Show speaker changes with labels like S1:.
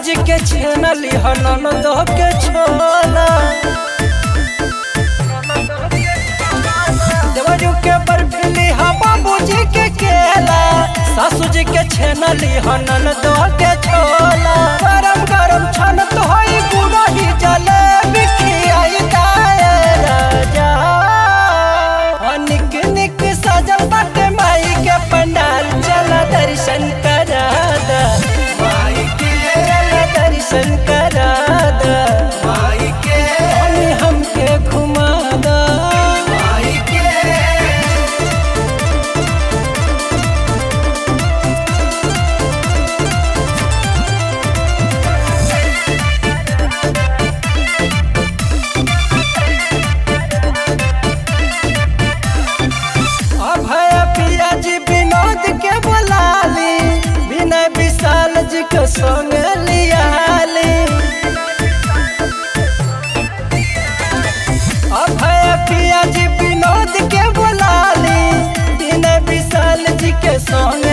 S1: जी के छेनली हनन दो के छोला देवरू के बर्फीली हा बाबूजी के केला सासू जी के छेनली हनन दो के छोला गरम गरम छन तो होई गुड़ही जलेबी खियाई दाए राजा आ निक निक सजल बाटे माई के पंडाल चल दर्शन करा दा
S2: माई के
S1: चल दर्शन करा दा
S2: माई के
S1: अनि हमके घुमा दा
S2: माई के
S1: अभय पिया जी विनोद के बुलाली विनय विशाल जी के संग लियाली अभय पिया जी विनोद के बुलाली विनय विशाल जी के संग